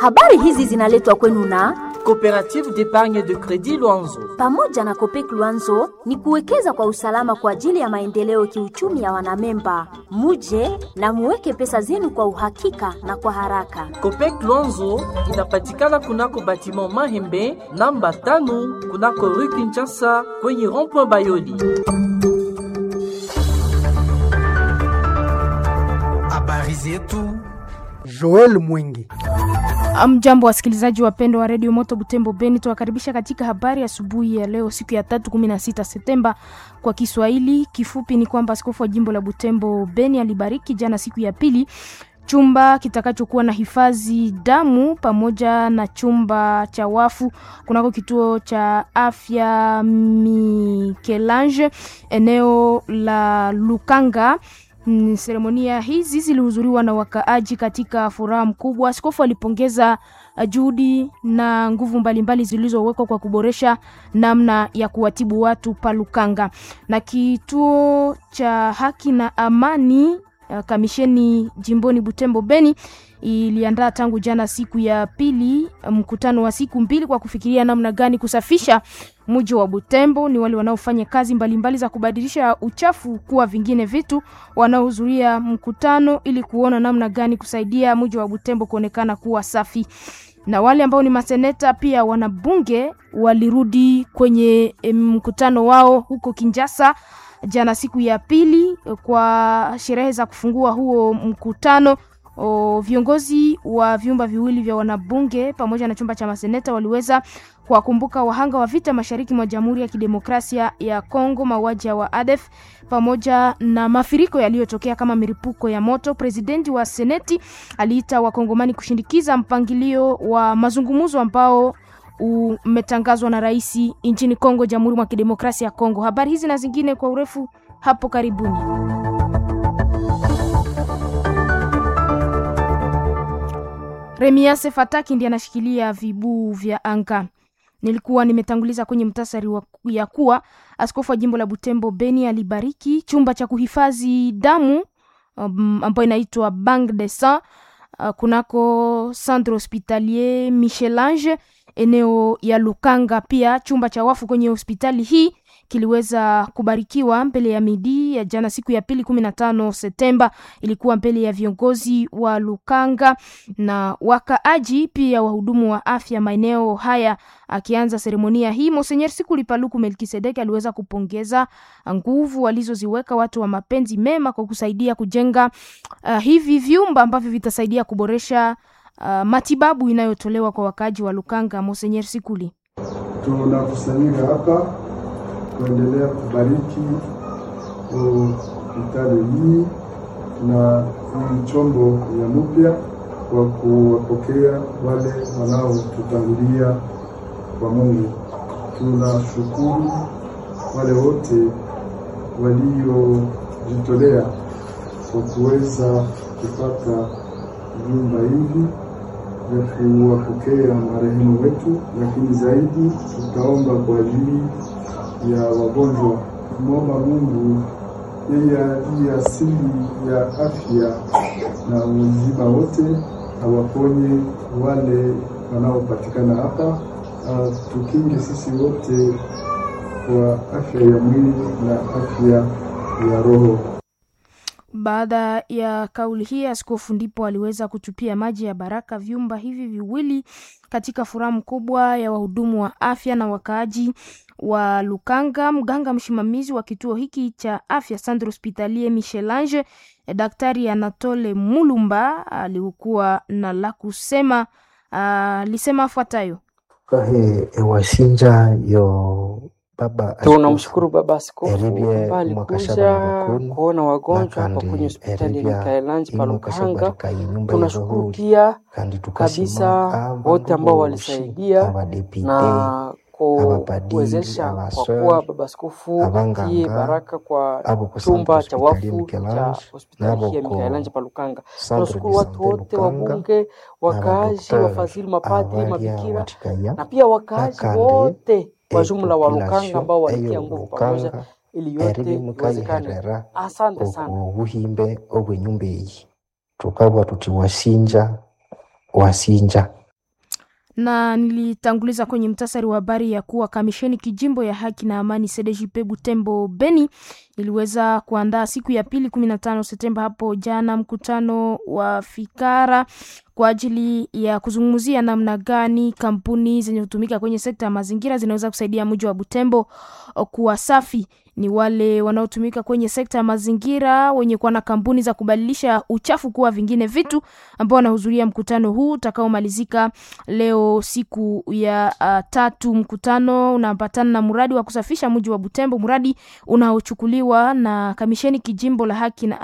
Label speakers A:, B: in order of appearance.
A: Habari hizi zinaletwa kwenu na
B: Coopérative d'épargne de crédit Luanzo.
A: pamoja na Kopek Luanzo ni kuwekeza kwa usalama kwa ajili ya maendeleo kiuchumi ya wanamemba. Muje na muweke pesa zenu kwa uhakika na kwa haraka.
B: Copec Luanzo inapatikana kunako batiment Mahembe namba tano kunako rue Kinshasa kwenye rond-point Bayoli.
C: Habari zetu
D: Joel Mwingi.
E: Mjambo wasikilizaji wapendwa wa redio Moto Butembo Beni, tuwakaribisha katika habari asubuhi ya, ya leo siku ya tatu 16 Septemba kwa Kiswahili. Kifupi ni kwamba askofu wa jimbo la Butembo Beni alibariki jana siku ya pili chumba kitakachokuwa na hifadhi damu pamoja na chumba cha wafu kunako kituo cha afya Mikelange eneo la Lukanga. Mm, Seremonia hizi zilihudhuriwa na wakaaji katika furaha mkubwa. Askofu alipongeza uh, juhudi na nguvu mbalimbali zilizowekwa kwa kuboresha namna ya kuwatibu watu Palukanga. Na kituo cha haki na amani uh, kamisheni jimboni Butembo Beni iliandaa tangu jana siku ya pili mkutano wa siku mbili kwa kufikiria namna gani kusafisha mji wa Butembo. Ni wale wanaofanya kazi mbalimbali mbali za kubadilisha uchafu kuwa vingine vitu, wanaohudhuria mkutano ili kuona namna gani kusaidia mji wa Butembo kuonekana kuwa safi. Na wale ambao ni maseneta pia wanabunge walirudi kwenye mkutano wao huko Kinshasa jana siku ya pili kwa sherehe za kufungua huo mkutano. O, viongozi wa vyumba viwili vya wanabunge pamoja na chumba cha maseneta waliweza kuwakumbuka wahanga wa vita mashariki mwa Jamhuri ya Kidemokrasia ya Kongo, mauaji ya ADF pamoja na mafuriko yaliyotokea kama milipuko ya moto. Presidenti wa Seneti aliita wakongomani kushindikiza mpangilio wa mazungumzo ambao umetangazwa na rais nchini Kongo, Jamhuri mwa Kidemokrasia ya Kongo. Habari hizi na zingine kwa urefu hapo karibuni. Remiase Fataki ndiye anashikilia vibuu vya anga. Nilikuwa nimetanguliza kwenye mtasari wa ya kuwa askofu wa jimbo la Butembo Beni alibariki chumba cha kuhifadhi damu um, ambayo inaitwa Bank de Sang uh, kunako Centre Hospitalier Michelange eneo ya Lukanga. Pia chumba cha wafu kwenye hospitali hii kiliweza kubarikiwa mbele ya midi ya jana siku ya pili kumi na tano Septemba. Ilikuwa mbele ya viongozi wa Lukanga na wakaaji pia wahudumu wa afya maeneo haya. Akianza seremonia hii, Monsenyer Sikuli Paluku Melkisedeki aliweza kupongeza nguvu walizoziweka watu wa mapenzi mema kwa kusaidia kujenga uh, hivi vyumba ambavyo vitasaidia kuboresha uh, matibabu inayotolewa kwa wakaaji wa Lukanga. Monsenyer Sikuli
F: tunakusanyika hapa kuendelea kubariki hospitali hii na hii chombo ya mpya kwa kuwapokea wale wanaotutangulia kwa Mungu. Tunashukuru wale wote waliojitolea kwa kuweza kupata vyumba hivi vya kuwapokea marehemu wetu, lakini zaidi tutaomba kwa ajili ya wagonjwa, kumwomba Mungu yeye aliye asili ya afya na uzima wote awaponye wale wanaopatikana hapa, uh, tukinge sisi wote kwa afya ya mwili na afya ya roho.
E: Baada ya kauli hii, askofu ndipo aliweza kutupia maji ya baraka vyumba hivi viwili katika furaha mkubwa ya wahudumu wa afya na wakaaji wa Lukanga. Mganga msimamizi wa kituo hiki cha afya Centre Hospitalier Michelange, Daktari Anatole Mulumba alikuwa na la kusema, alisema afuatayo:
G: kahe ewasinja yo baba
H: tunamshukuru baba askofu
G: Eribye
H: ambaye alikuja
G: mwakashaba bakunu,
H: kuona wagonjwa hapa
G: nakandi
H: kwenye hospitali ya
G: eribya
H: Mikaelanji
G: ino
H: Palukanga.
G: kashabarika inyumba
H: Tunashukuru
G: irohuri
H: pia
G: kandi tukasima
H: kabisa
G: aba
H: wote ambao
G: boshi,
H: walisaidia
G: abadepite
H: na
G: abapadiri,
H: kuwezesha kwa
G: abaswere,
H: kuwa baba askofu
G: abanganga,
H: atie baraka kwa
G: abo ku
H: chumba
G: Centre
H: cha
G: Hospitalier
H: wafu
G: Michelange,
H: cha hospitali
G: nabo
H: hii ya
G: ku
H: Mikaelanji Palukanga.
G: Centre
H: Tunashukuru
G: de
H: watu
G: Sante
H: wote,
G: Lukanga,
H: wabunge, wakaaji,
G: n'abadokiteri
H: wafadhili, mapadri,
G: abarya
H: mabikira
G: watikaya
H: na pia wakaaji
G: nakandi
H: wote wa
G: e
H: jumla wa Lukanga
G: population
H: ambao walitia
G: eyo
H: nguvu pamoja
G: Lukanga
H: ili yote
G: eribye
H: iwezekane.
G: mukayiherera
H: Asante sana.
G: oku buhimbe obwenyumba eyi tukabwa tuti wasinja wasinja
E: na nilitanguliza kwenye mtasari wa habari ya kuwa kamisheni kijimbo ya haki na amani CDJP Butembo Beni iliweza kuandaa siku ya pili 15 Septemba hapo jana mkutano wa fikara kwa ajili ya kuzungumzia namna gani kampuni zenye kutumika kwenye sekta ya mazingira zinaweza kusaidia mji wa Butembo kuwa safi. Ni wale wanaotumika kwenye sekta ya mazingira wenye kuwa na kampuni za kubadilisha uchafu kuwa vingine vitu, ambao wanahudhuria mkutano huu utakaomalizika leo siku ya uh, tatu. Mkutano unapatana na mradi wa kusafisha mji wa Butembo, mradi unaochukuliwa na kamisheni kijimbo la haki na